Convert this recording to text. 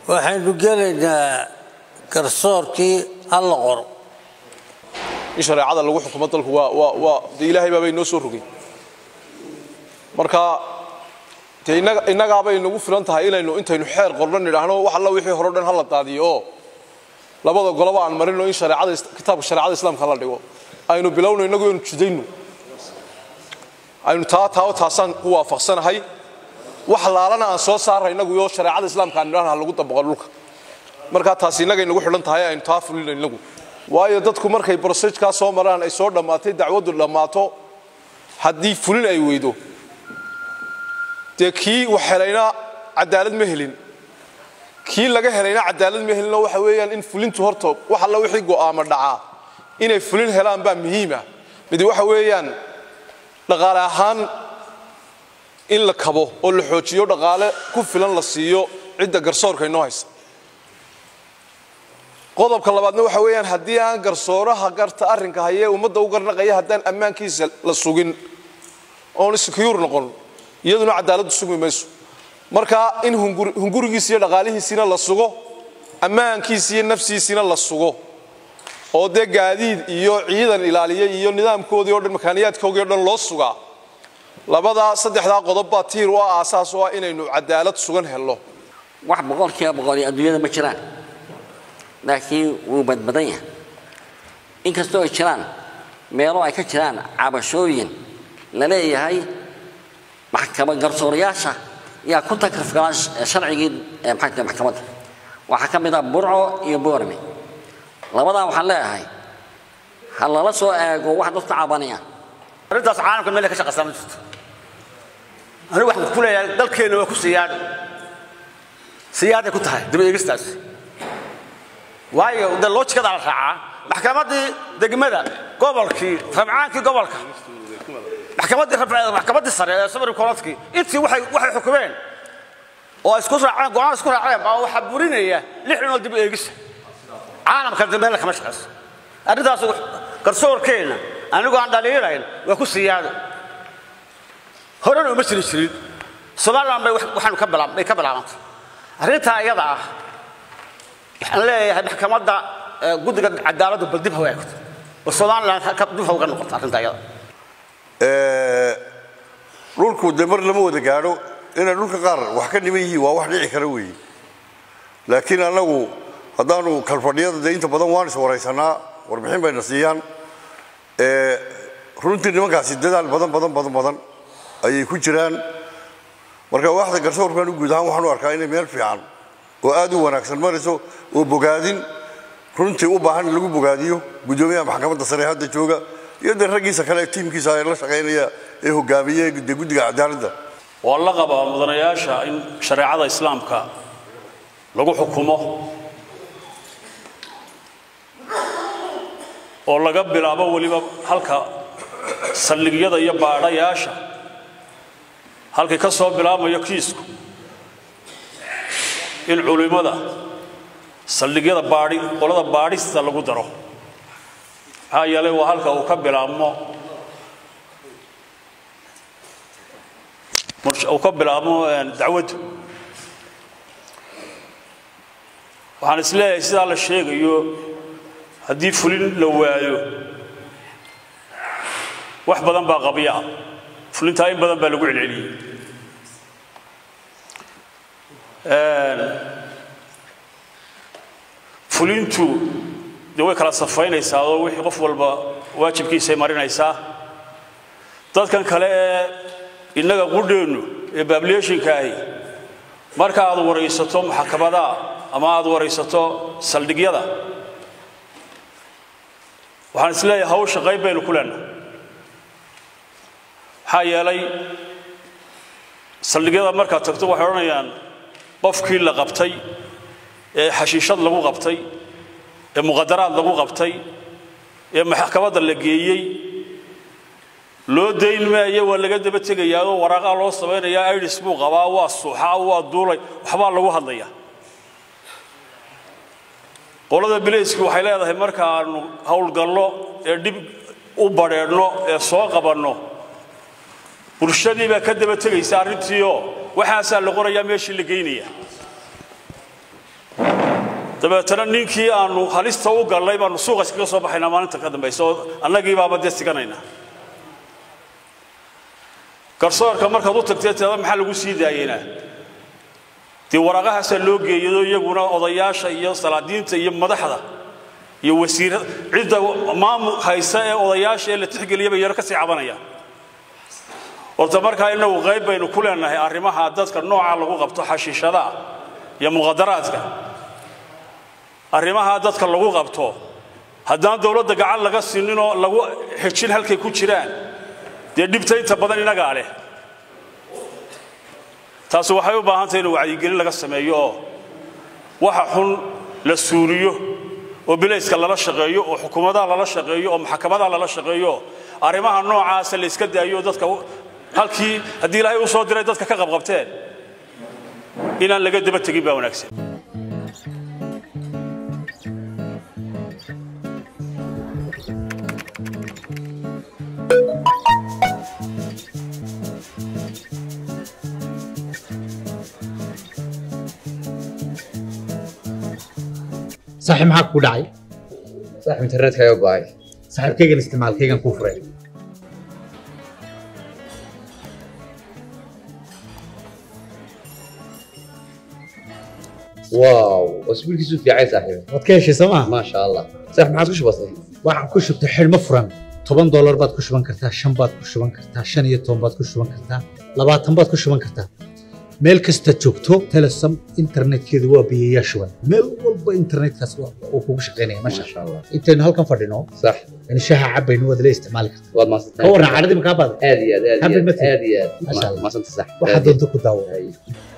waxaynu gelaynaa garsoorkii halla qoro in shareecada lagu xukumo dalku waa waa waa dee ilaahay baabay noo soo rogay marka dee innaga innagaabay nagu filan tahay inaynu intaynu xeer qorno nidhaahno wax alla wixii hore o dhan hala daadiyo oo labada goloba aan marino in shareecada kitaabka shareecada islaamka la dhigo aynu bilowno innagu aynu jidayno aynu taa taa taasaan ku waafaqsanahay wax laalana aan soo saarra innagu iyo shareecada islaamka aan nidhahna lagu dabaqo dhulka markaa taasi innagay nagu xidhan tahay aynu taa fulino innagu waayo dadku markay brosejkaa soo maraan ay soo dhammaatay dacwaddu dhammaato haddii fulin ay weydo dee kii wax helayna cadaalad ma helin kii laga helayna cadaalad ma helinoo waxa weeyaan in fulintu horta wax alla wixii go'aamo dhacaa inay fulin helaan baa muhiima midi waxa weeyaan dhaqaale ahaan in la kabo oo la xoojiyo dhaqaale ku filan la siiyo cidda garsoorka inoo haysa qodobka labaadna waxa weeyaan haddii aan garsooraha garta arrinka hayee ummadda u garnaqaya haddaan ammaankiisa la sugin oon secure noqon iyaduna cadaaladdu sugmi mayso marka in hungurigiisa iyo dhaqaalihiisiina la sugo ammaankiisa iyo nafsiisiina la sugo oo dee gaadiid iyo ciidan ilaaliya iyo nidaamkoodii o dhan makaaniyaadkoogii o dhan loo sugaa labadaa saddexdaa qodob baa tiir u ah aasaas oo ah inaynu cadaalad sugan helno wax boqolkiiba boqoli adduunyada ma jiraan laakiin wuu badbadan yahay inkastoo ay jiraan meelo ay ka jiraan cabashooyin la leeyahay maxkamad garsoorayaasha yaa ku takrifgalaan sharcigii maxkamadda waxaa ka mid ah burco iyo boorme labadaa waxaan leeyahay ha lala soo eego wax dadka cabanaya arrintaas caalamka meel ka shaqaysaa ma jirto anigu waxaan ku leeyahay dalkeenna waa ku siyaadho siyaaday ku tahay daba eegistaas waayo de loojikada la raacaa maxkamaddii degmada gobolkii rabcaankii gobolka maxkamaddii maxkamaddii sare ee supreme courtkii intii waxay waxay xukumeen oo isku raaceen go-aan isku raaceen baa waxaa burinaya lix dhinood dib eegisa caalamka dambe la kama shaqayso arrintaas garsoorkeenna anigu aan dhaliilayn waa ku siyaado horena uma jiri jirin somaliland bay waxaanu ka bilaab bay ka bilaabantay arrintaa iyada ah waxaan leeyahay maxkamadda guddiga cadaaladdu bal dib ha eegto bal somaliland dib ha uga noqoto arrintaa iyada dhulku de mar lama wada gaadho inay dhulka qaar wax ka dhiman yihiin waa wax dhici kara weeye laakiin annagu haddaanu kalfadhiyada de inta badan waan is waraysanaa warbixin bayna siiyaan runtii nimankaasi dadaal badan badan badan badan ayay ku jiraan marka waaxda garsoorkan u guud ahaan waxaan u arkaa inay meel fiican oo aad u wanaagsan marayso oo bogaadin runtii u baahan in lagu bogaadiyo guddoomiyaha maxkamadda sare hadda jooga iyo dee raggiisa kale tiimkiisa ee la shaqaynaya ee hogaamiye de guddiga cadaaladda waa la qabaa mudanayaasha in shareecada islaamka lagu xukumo oo laga bilaabo weliba halka saldhigyada iyo baadhayaasha halkay ka soo bilaabmayo kiisku in culimmada saldhigyada baadhi qolada baadhista lagu daro maxaa yeelay waa halka uu ka bilaabmo uu ka bilaabmo dacwaddu waxaan is leeyahay sidaa la sheegayo haddii fulin la waayo wax badan baa qabya ah fulintaa in badan baa lagu celceliyey fulintu dee way kala safaynaysaa oo wixii qof walba waajibkiisay marinaysaa dadkan kale ee innaga qudheennu ee baableeshinka ahi marka aad waraysato maxkamadaha ama aad waraysato saldhigyada waxaan is leeyahay hawsha qayb baynu ku leenahay maxaa yeelay saldhigyada markaad tagto waxay odhanayaan qofkii la qabtay ee xashiishad lagu qabtay ee muqadaraad lagu qabtay ee maxkamadda la geeyey loo dayn maayo waa laga daba tegayaao waraaqaa loo samaynayaa idis buu qabaa waa suuxaa waa duulay waxbaa lagu hadlayaa qolada bilayski waxay leedahay markaanu howlgallo ee dhib u badheedhno ee soo qabanno bulshadii baa ka daba tegaysa arrintiioo waxaasaa la qorayaa meeshii la geynaya dabeetana ninkii aanu halista u gallay baanu suuqa iskaga soo baxaynaa maalinta ka dambaysa oo annagii baaba dee siganaynaa garsoorka markaad u tagtee tada maxaa lagu sii daayeynaa dee waraaqahaasaa loo geeyado iyaguna odayaasha iyo salaadiinta iyo madaxda iyo wasiirada cidda maamul haysa ee odayaasha ee la tixgeliyaba yaro ka sii cabanaya horta markaa innagu qayb baynu ku leenahay arrimaha dadka nooca lagu qabto xashiishadaha iyo muqadaraadka arrimaha dadka lagu qabto haddaan dowladda gacan laga sininoo lagu xejin halkay ku jiraan dee dhibta inta badan inagaa leh taasi waxay u baahan tahay in wacyigelin laga sameeyo oo waxa xun la suuliyo oo bilayska lala shaqeeyo oo xukuumadaha lala shaqeeyo oo maxkamadaha lala shaqeeyo arrimaha noocaasa la iska daayo dadka halkii haddii ilaahay u soo diray dadka ka qabqabteen inaan laga daba tegin baa wanaagsan saaxiib maxaa ku dhacay صاحب انترنت كايو باي saaxiibkaygan isticmaalkaygan kuu furay واو اسبوع كيسو في عايز صاحبي waad ka heshay sooma ما شاء الله صاحب ما عادش بسيط waxaan ku shubtay xidhmo furan toban doolar baad ku shuban kartaa shan baad ku shuban kartaa shan iyo toban baad ku shuban kartaa labaatan baad ku shuban kartaa meel kasta joogto telesom internetkeedu waa biyayaa shuban meel walba internetkaas waa- uu kugu shaqaynaya ما masha شاء الله intaynu halkan fadhino صح in shaha cabaynu waad la isticmaali kartaa والله ما صدقت ka warran cadhadii makaa baada هذه هذه حبل هذه مثل. هذه ما شاء الله. ما صدقت صح waxaad doonto ku daawo أيوه.